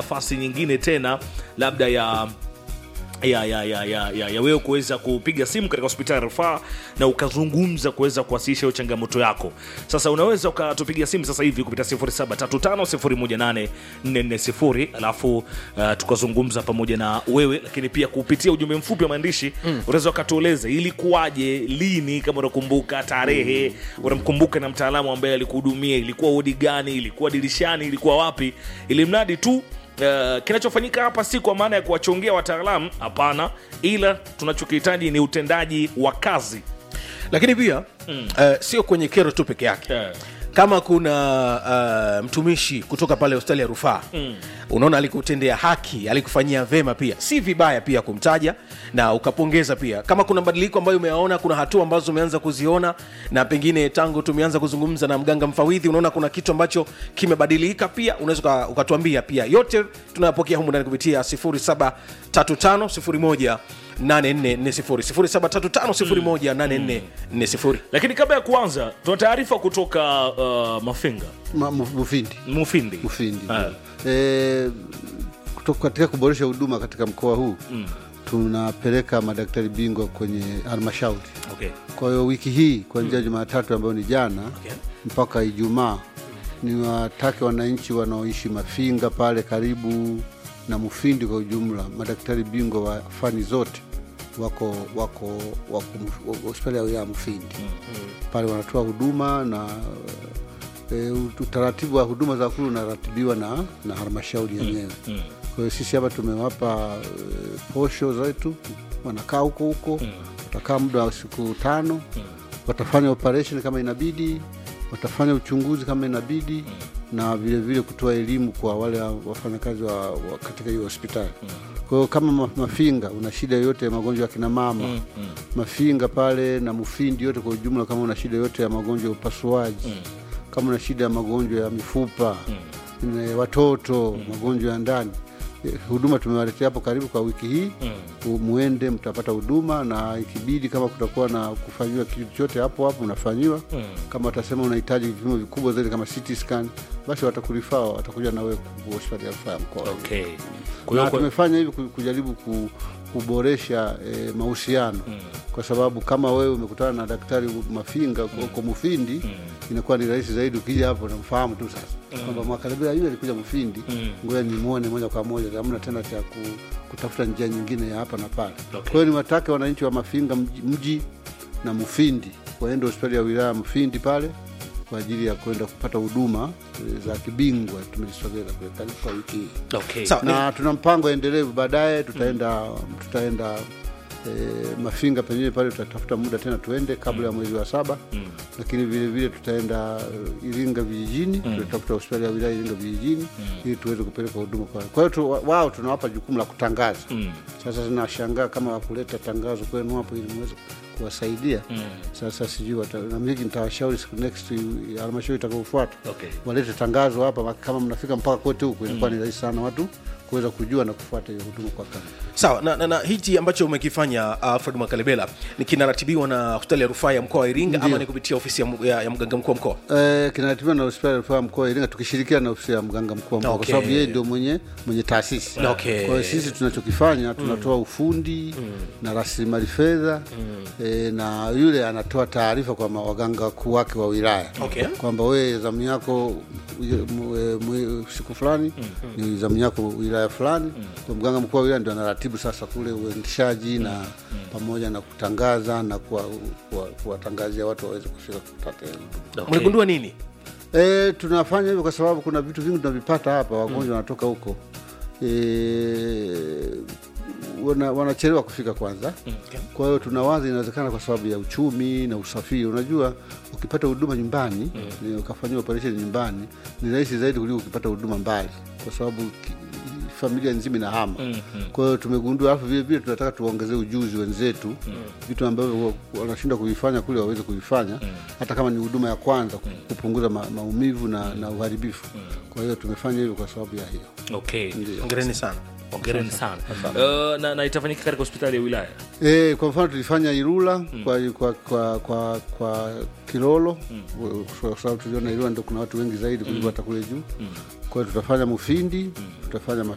nafasi nyingine tena labda ya ya, ya, ya, ya, ya, ya wewe kuweza kupiga simu katika hospitali ya rufaa na ukazungumza kuweza kuwasilisha hiyo changamoto yako. Sasa unaweza ukatupigia simu sasa hivi kupitia 0735018440 alafu uh, tukazungumza pamoja na wewe, lakini pia kupitia ujumbe mfupi wa maandishi mm. unaweza ukatueleza ilikuwaje, lini, kama unakumbuka tarehe mm. unamkumbuka na mtaalamu ambaye alikuhudumia, ilikuwa wodi gani, ilikuwa dirishani, ilikuwa wapi, ili mradi tu Uh, kinachofanyika hapa si kwa maana ya kuwachongea wataalamu, hapana, ila tunachokihitaji ni utendaji wa kazi. lakini pia mm. uh, sio kwenye kero tu peke yake Yeah. kama kuna uh, mtumishi kutoka pale hospitali ya rufaa mm. unaona alikutendea haki alikufanyia vema pia si vibaya pia kumtaja na ukapongeza pia kama kuna mabadiliko ambayo umeyaona kuna hatua ambazo umeanza kuziona na pengine tangu tumeanza kuzungumza na mganga mfawidhi unaona kuna kitu ambacho kimebadilika pia unaweza uka- ukatuambia pia yote tunayapokea humu ndani kupitia 073501 8440 Lakini kabla ya kuanza, tuna taarifa kutoka uh, Mafinga Ma- mu- Mufindi Mufindi. Mufindi Ah. e, kutoka katika kuboresha huduma katika mkoa huu mm. tunapeleka madaktari bingwa kwenye halmashauri. Okay. Kwa hiyo wiki hii kuanzia Jumatatu ambayo ni jana Okay. mpaka Ijumaa ni watake wananchi wanaoishi Mafinga pale karibu na Mufindi kwa ujumla, madaktari bingwa wa fani zote wako wako wako Muf- hospitali ya wilaya ya Mufindi pale wanatoa huduma na e, utaratibu wa huduma za kulu unaratibiwa na, na halmashauri yenyewe. Kwa hiyo sisi hapa tumewapa e, posho zetu, wanakaa huko huko, watakaa muda wa siku tano, watafanya operation kama inabidi, watafanya uchunguzi kama inabidi na vile vile kutoa elimu kwa wale wafanyakazi wa, wa katika hiyo hospitali. Kwa hiyo kama ma- Mafinga una shida yoyote ya magonjwa ya kina mama Mafinga pale na Mufindi yote kwa ujumla, kama una shida yoyote ya magonjwa ya upasuaji kama una shida ya magonjwa ya mifupa ne- watoto magonjwa ya ndani eh, huduma tumewaletea hapo karibu kwa wiki hii mm. muende mtapata huduma na ikibidi kama kutakuwa na kufanyiwa kitu chochote hapo hapo unafanyiwa mm. kama watasema unahitaji vipimo vikubwa zaidi kama CT scan basi watakurifaa watakuja na wewe ku- hospitali ya rufaa ya mkoa Okay. Kwa na hiyo kwa- tumefanya hivi ku- kujaribu ku, kuboresha eh, mahusiano kwa sababu kama wewe umekutana na daktari Mafinga huko Mufindi inakuwa ni rahisi zaidi ukija hapo namfahamu tu sasa kwamba Mwakalebela yule alikuja Mufindi ngoja nimwone moja kwa moja, hamna tena cha ku, kutafuta njia nyingine ya hapa na pale. Kwa hiyo niwatake wananchi wa Mafinga mji, mji na Mufindi waende hospitali ya wilaya ya Mufindi pale kwa ajili ya kwenda kupata huduma eh, za kibingwa tumezisogeza kule karibu kwa wiki hii okay. Sawa. na tuna mpango endelevu baadaye tutaenda tutaenda e, Mafinga penyewe pale tutatafuta muda tena tuende kabla ya mwezi wa saba lakini vile vile tutaenda uh, Iringa vijijini tutatafuta hospitali ya wilaya Iringa vijijini ili tuweze kupeleka huduma kwa kwa hiyo tu, wa- wao tunawapa jukumu la kutangaza sasa tunashangaa kama wakuleta tangazo kwenu hapo ili muweze kuwasaidia sasa sijui wata- na mimi nitawashauri siku next halmashauri itakayofuata Okay. walete tangazo hapa kama mnafika mpaka kote huku inakuwa ni rahisi sana watu kuweza kujua na kufuata hiyo huduma kwa karibu sawa na, na, na hichi ambacho umekifanya alfred mwakalebela ni kinaratibiwa na hospitali ya rufaa ya mkoa wa iringa ama ni kupitia ofisi ya, m- ya, ya mganga mkuu wa mkoa Eh, kinaratibiwa na hospitali ya rufaa ya mkoa wa Iringa tukishirikiana na ofisi ya mganga mkuu wa mkoa Okay. kwa sababu yeye ndio mwenye mwenye taasisi. Okay. Kwa hiyo sisi tunachokifanya tunatoa ufundi na rasilimali fedha eh, na yule anatoa taarifa kwa ma- waganga wakuu wake wa wilaya Okay. kwamba wewe zamu yako mwe- mwe- siku fulani ni zamu yako wilaya fulani. Kwa mganga mkuu wa wilaya ndio anaratibu sasa kule uendeshaji na pamoja na kutangaza na kuwa- kuwa- kuwatangazia watu waweze kufika kupata hiyo huduma. Okay. mligundua nini E, tunafanya hivyo kwa sababu kuna vitu vingi tunavipata hapa, wagonjwa wanatoka huko e, wana, wanachelewa kufika kwanza. Kwa hiyo tunawaza inawezekana kwa sababu ya uchumi na usafiri. Unajua, ukipata huduma nyumbani ni ukafanyia operation nyumbani ni rahisi zaidi kuliko ukipata huduma mbali, kwa sababu ki- familia nzima inahama. Kwa hiyo tumegundua, alafu vile vile tunataka tuwaongezee ujuzi wenzetu vitu ambavyo wa- wanashindwa kuvifanya kule waweze kuvifanya, hata kama ni huduma ya kwanza, kupunguza ma, maumivu na, na uharibifu. Kwa hiyo tumefanya hivyo kwa sababu ya hiyo. Okay. ongereni sana Hongereni sana. Uh, na, na itafanyika katika hospitali ya wilaya. E, kwa mfano tulifanya Ilula kwa, kwa, kwa, kwa, kwa Kilolo kwa sababu tuliona Ilula ndio kuna watu wengi zaidi kuliko hata kule juu. Kwa hiyo tutafanya Mufindi, tutafanya